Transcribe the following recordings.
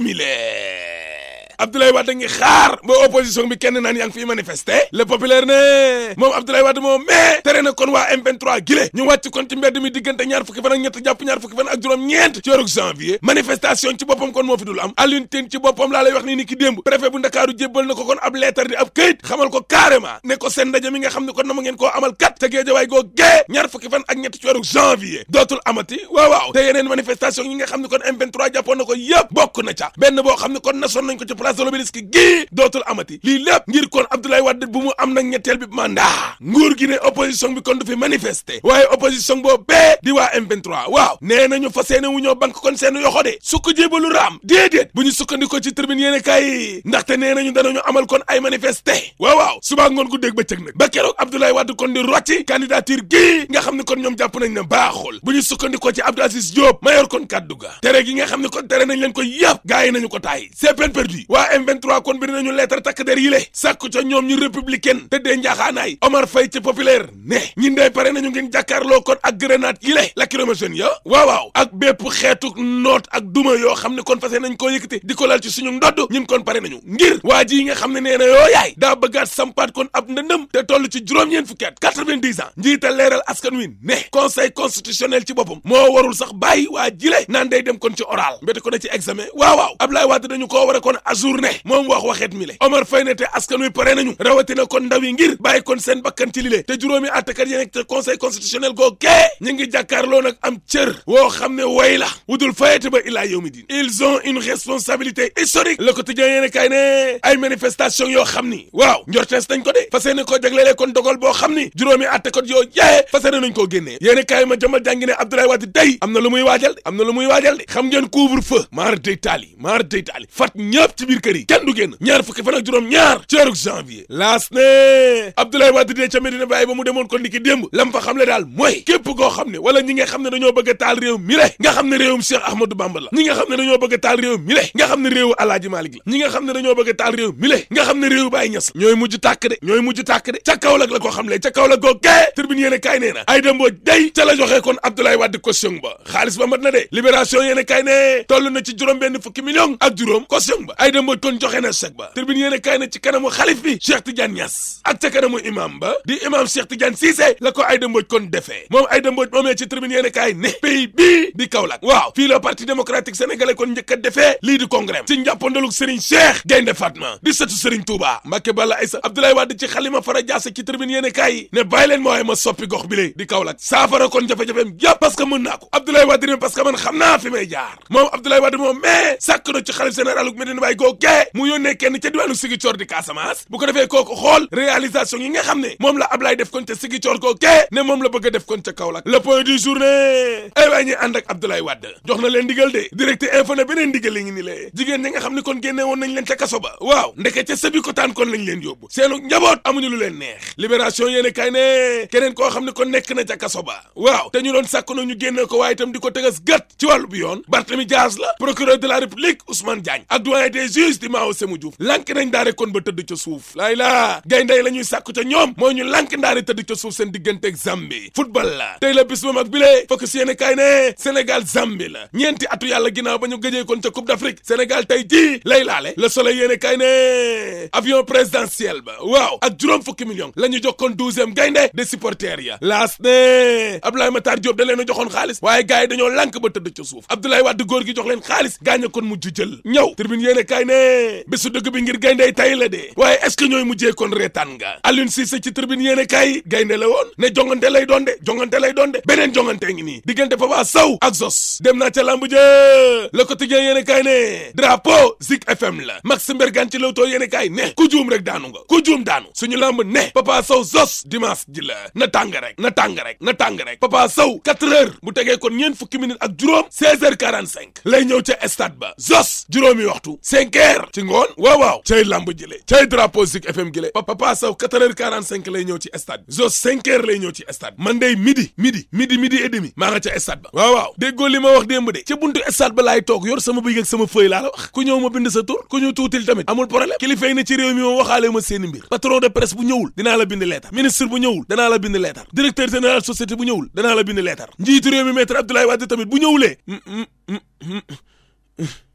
simile Abdoulaye Wade ngi xaar ba opposition bi kenn naan yaa ngi fiy manifester le populaire ne moom Abdoulaye Wade moom mais tere na kon waa M23 gile ñu wàcc kon ci mbedd mi diggante ñaar fukki fan ak ñett jàpp ñaar fukki fan ak juróom-ñeent ci weeru janvier manifestation ci boppam kon moo fi dul am Alioune Tine ci boppam laa lay wax nii ni ki démb préfet bu Ndakaaru jébbal na ko kon ab lettre di ab këyit xamal ko carrément ne ko seen ndaje mi nga xam ne kon na ma ngeen koo amal kat te géejawaay goo gee ñaar fukki fan ak ñett ci weeru janvier dootul amati waaw waaw te yeneen manifestation yi nga xam ne kon M23 jàppoon na ko yëpp bokk na ca benn boo xam ne kon nasoon nañ ko ci place de l'Obélisque gi dootul amati lii lépp ngir kon Abdoulaye Wade bu mu am nag ñetteel bi mandat nguur gi ne opposition bi kon du fi manifester waaye opposition boo bee di waa M23 waaw nee nañu fas yéene wu ñoo bank kon seen yoxo de su ko jébalu raam déedéet bu ñu sukkandikoo ci tribune yéene kaay ndaxte nee nañu danañu amal kon ay manifester waaw waaw subaa ngoon gu dégg bëccëg nag ba keroog Abdoulaye Wade kon di rocci candidature gi nga xam ne kon ñoom jàpp nañ ne baaxul bu ñu sukkandikoo ci Abdou Aziz Diop mayor kon kaddu ga tere gi nga xam ne kon tere nañ leen ko yëpp gaa yi nañu ko taay c'est peine perdue waa M23 kon bir nañu lettre takk der yi le sàkku ca ñoom ñu républicaine te dee njaaxaanaay Omar Faye ci populaire ne ñi ndey pare nañu ngeen jàkkaarloo kon ak grenade yi le lacrymogène ya waaw waaw ak bépp xeetu noot ak duma yoo xam ne kon fase nañ koo yëkkati di ko lal ci suñu ndodd ñun kon pare nañu ngir waa ji yi nga xam ne nee na yoo yaay daa bëggaat sampaat kon ab ndëndëm te toll ci juróom-ñeent fukki at quatre-vingt-dix ans njiital leeral askan wi ne conseil constitutionnel ci boppam moo warul sax bàyyi waa jile naan day dem kon ci oral mbéte ko ne ci examen waaw waaw Ablaye Wade dañu koo war a kon ajourné moom wax waxeet mi le Omar Faye ne te askan wi pare nañu rawatina kon ndaw yi ngir bàyyi kon seen bakkan ci lile te juróomi àttekat yi nekk te conseil constitutionnel goo kee ñu ngi jàkkaarloo nag am cër woo xam ne way la wudul fayete ba illaa yawmi din ils ont une responsabilité historique le quotidien yéene kay ne ay manifestation yoo xam ni waaw njortees nañ ko de fas yéene koo jaglelee kon dogal boo xam ni juróomi àttekat yoo yee fas yéene nañ koo génnee yéene kay ma jëmal jàngi ne Abdoulaye Wade day am na lu muy waajal de am na lu muy waajal de xam ngeen couvre feu maar day taali maar day taali fat ñëpp ci biir kër yi kenn du génn ñaar fukki fan ak juróom ñaar ci weeru janvier laas ne Abdoulaye Wade dee ca Medina Baye ba mu demoon kon niki démb lam fa xam le daal mooy képp koo xam ne wala ñi nga xam ne dañoo bëgg a taal réew mi le nga xam ne réewum Cheikh Ahmadou Bamba la ñi nga xam ne dañoo bëgg a taal réew mi le nga xam ne réewu Alaaji Malik la ñi nga xam ne dañoo bëgg a taal réew mi le nga xam ne réewu Baye Ñas la ñooy mujj tàkk de ñooy mujj tàkk de ca Kaolack la ko xam le ca Kaolack goo gee tribune yéene kaay nee na ay demboo day ca la joxee kon Abdoulaye Wade caution ba xaalis ba mat na de libération yéene kaay ne toll na ci juróom benn fukki million ak juróom caution ba ay demboo kon joxe na chèque ba tribune yéene kaay ne ci kanamu xalif bi Cheikh Tidiane Niass ak ca kanamu imam ba di imam Cheikh Tidiane Cissé la ko Aïda Mbodj kon defee moom Aïda Mbodj moomee ci tribune yéene kaay ne pays bii di Kaolack waaw fii la parti démocratique sénégalais kon njëkk a defee lii di congrès ci njàppandaluk Serigne Cheikh Gaynde Fatma di sëtu Serigne Touba Mbacke Balla Aïssa Abdoulaye Wade ci xalima fara jaase ci tribune yéene kaay yi ne bàyyi leen ma waaye ma soppi gox bi lée di Kaolack saafara kon jafe-jafeem yëpp parce que mën naa ko Abdoulaye Wade ne parce que man xam naa fi may jaar moom Abdoulaye Wade moom mais sàkk na ci xalif général uk Medina Baye goo gee mu yónnee kenn ca diwaanu Ziguinchor di Casamance bu ko defee kooku xool réalisation yi nga xam ne moom la Ablaye def kon ca Ziguinchor goo gee ne moom la bëgg a def kon ca Kaolack le point du journée ay waay ñi ànd ak Abdoulaye Wade jox na leen ndigal de direct info ne beneen ndigal li ngi ni lee jigéen ñi nga xam ne kon génne woon nañ leen ca kaso ba waaw ndeke ca sëbi ko taan kon lañ leen yóbbu seenu njaboot amuñu lu leen neex libération yéene kay ne keneen koo xam ne kon nekk na ca kaso ba waaw te ñu doon sàkk na ñu génne ko waaye itam di ko tegas gët ci wàllu bi yoon Barthélemy Dias la procureur de la république Ousmane Diagne ak doyen des juges di Mao Sémou Diouf lànk nañ daare kon ba tëdd ca suuf laay laa gayndey la ñuy sàkku ca ñoom mooy ñu lànk ndaare tëdd ca suuf seen digganteeg Zambie football la tey la bis ba mag bi lee fokk si yéene kay ne Sénégal Zambie la ñeenti atu yàlla ginnaaw ba ñu gëjee kon ca coupe d'Afrique Sénégal tey jii lay laale le soleil yéene kay ne avion présidentiel ba waaw ak juróom fukki millions la ñu jox kon douzième gaynde de supporters ya laas ne Abdoulaye Matar Diop da leen a joxoon xaalis waaye gars yi dañoo lànk ba tëdd ca suuf Abdoulaye Wade góor gi jox leen xaalis gaañ kon mujj jël ñëw tribune yéene kay ne bésu dëgg bi ngir gaynde tay la de waaye est-ce que ñooy mujjee kon reetaan nga Alioune Cissé ci tribune yéene kay gaynde la woon ne jongante lay doon de jongante lay doon de beneen jongante ngi nii diggante Papa Sow ak Zos dem naa ca lamb jë le quotidien yéene kay ne drapeau Zik FM la Max Mbergane ci Leewtoo yéene kay ne ku juum rek daanu nga ku juum daanu suñu lamb ne Papa Sow Zos dimanche ji la na tàng rek na tàng rek na tàng rek Papa Sow 4 heures bu tegee kon ñeent fukki minutes ak juróom 16 heures 45 lay ñëw ca stade ba Zos juróomi waxtu 5 heures ci ngoon waaw waaw cay lamb jële cay drapeau Zik FM gi le Papa Sow 4 heures 45 lay ñëw ci stade bi Zos 5 heures lay ñëw ci stade man day midi midi midi midi et demi maa nga ca stade ba waaw waaw déggoo li ma wax démb de ca buntu stade ba laay toog yor sama bëgg ak sama feuille laa la wax ku ñëw ma bind sa tur ku ñu tuutil tamit amul problème kilifa yi ne ci réew mi moom waxaale ma seeni mbir patron de presse bu ñëwul dinaa la bind leetar ministre bu ñëwul danaa la bind leetar directeur général société bu ñëwul danaa la bind leetar njiitu réew mi maître Abdoulaye Wade tamit bu ñëwulee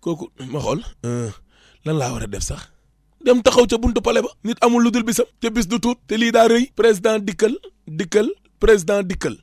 kooku ma xool lan laa war a def sax dem taxaw ca buntu pale ba nit amul lu dul bisam te bis du tuut te lii daa rëy président dikkal dikkal président dikkal